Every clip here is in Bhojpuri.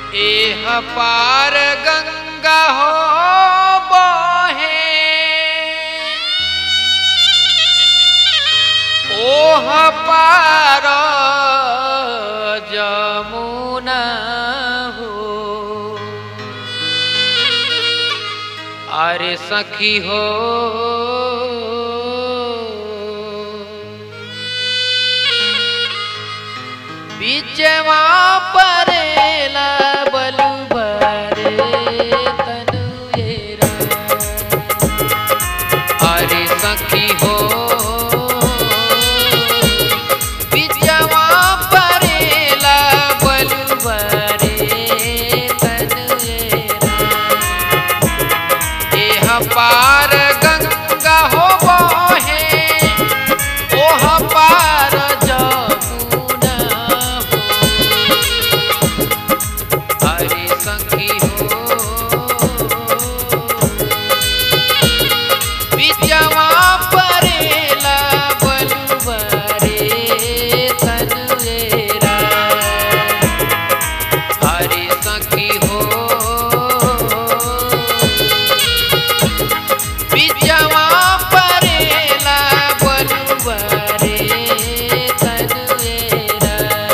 एह पार गंगा हो बहे ओह पार जमुना हो अरे सखी हो बीचवा परेला बलुबरे तनुएरा अरे सखी हो बीचवा परेला बलुबरे तनुएरा एह पार गंगा हो बहे ओह पार जमुना हो हरे सखी हो बिचवा परेला बलुबरे तनुएरा हरे सखी हो बिचवा परेला बलुबरे तनुएरा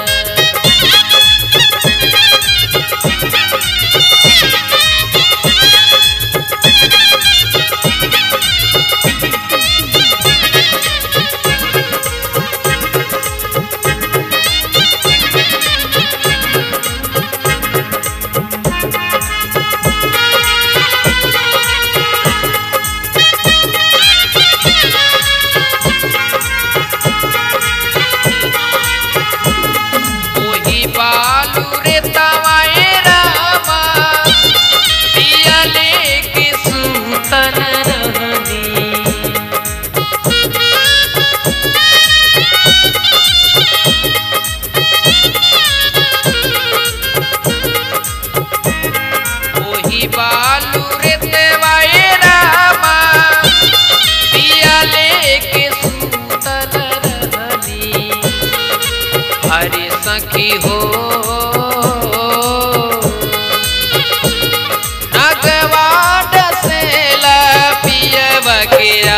ओही बालू रे तवाए रामा पिया लेके सुतन रहनी ओही बालू रे तवाए रामा पिया लेके सुतन रहनी हरे सखी हो नगवाड से पिय बकेरा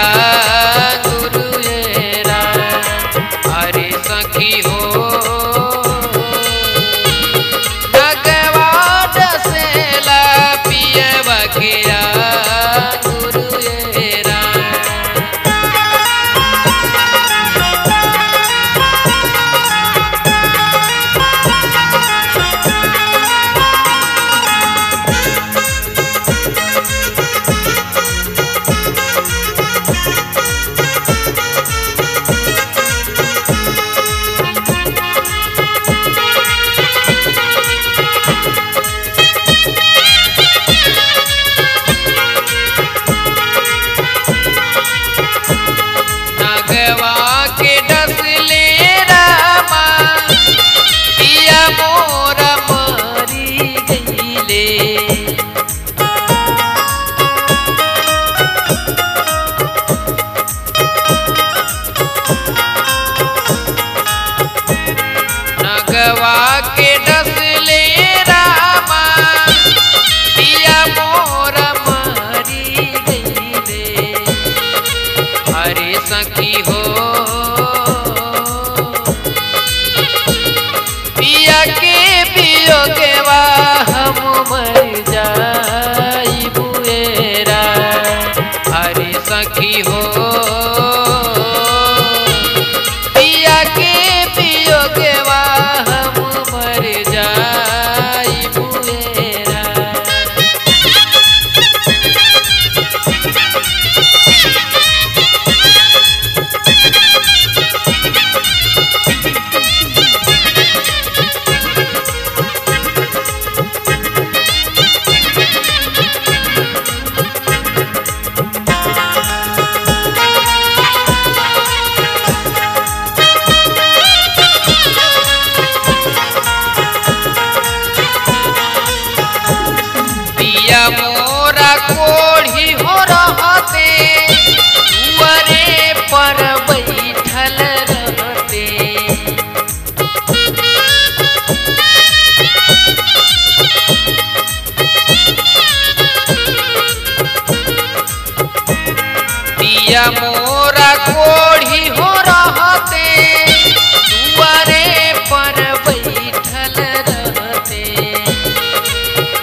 गुरुएरा हरे सखी हो नगवाड से पिय बकेरा गुरुएरा नगवा के डसले रामा पिया मोर मरी गईले नगवा के डसले रामा पिया मोर मरी गईले हरे सखी हो पिया के पियोगवा हम मर जाई बुएरा हरे सखी हो पिया के पियोगवा हम मर जाई बुएरा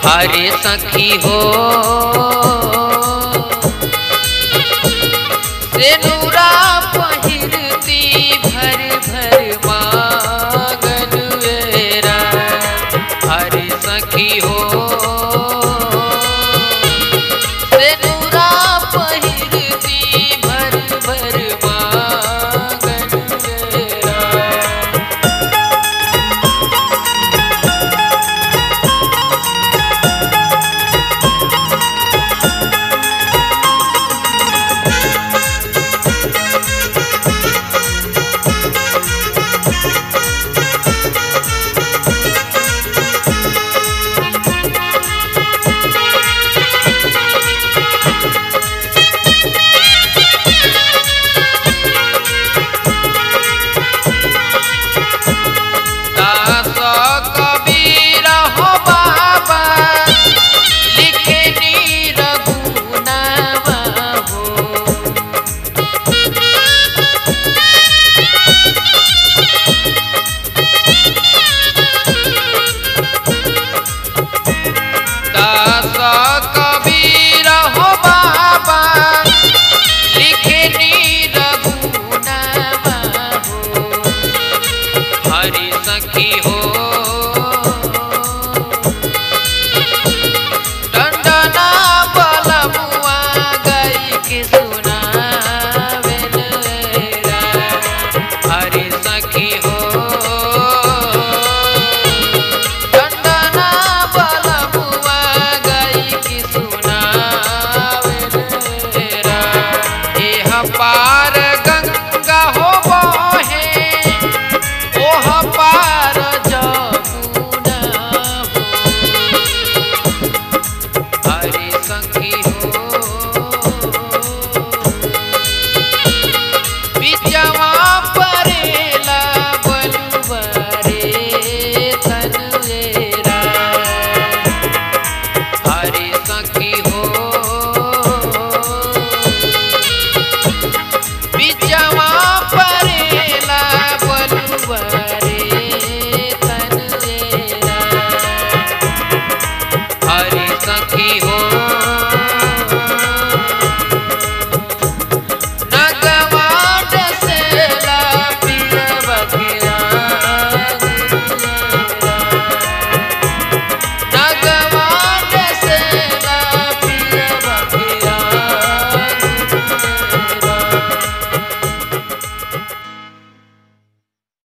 अरे सखी हो सेनुरा पहिरती भर भर मांगन वेरा अरे सखी हो